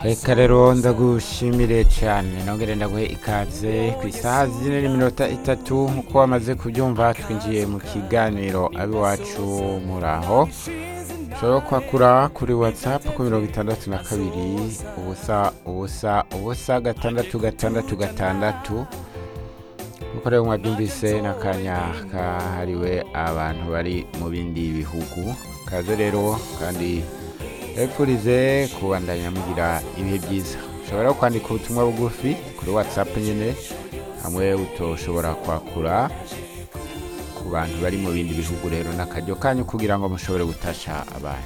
reka rero ndagushimire cyane nongere ndaguhe ikaze ku isaha zine n'iminota itatu nk'uko wamaze kubyumva twinjiye mu kiganiro ab'iwacu muraho ushobora kwakura kuri watsapu ku mirongo itandatu na kabiri ubusa ubusa ubusa gatandatu gatandatu gatandatu nk'uko rero mwabyumvise n'akanya kahariwe abantu bari mu bindi bihugu kaze rero kandi epfurize kubandanya mugira ibihe byiza ushobora kwandika ubutumwa bugufi kuri watsapu nyine hamwe utoshobora kwakura ku bantu bari mu bindi bihugu rero n'akaryo kanyu kugira ngo mushobore gutasha abantu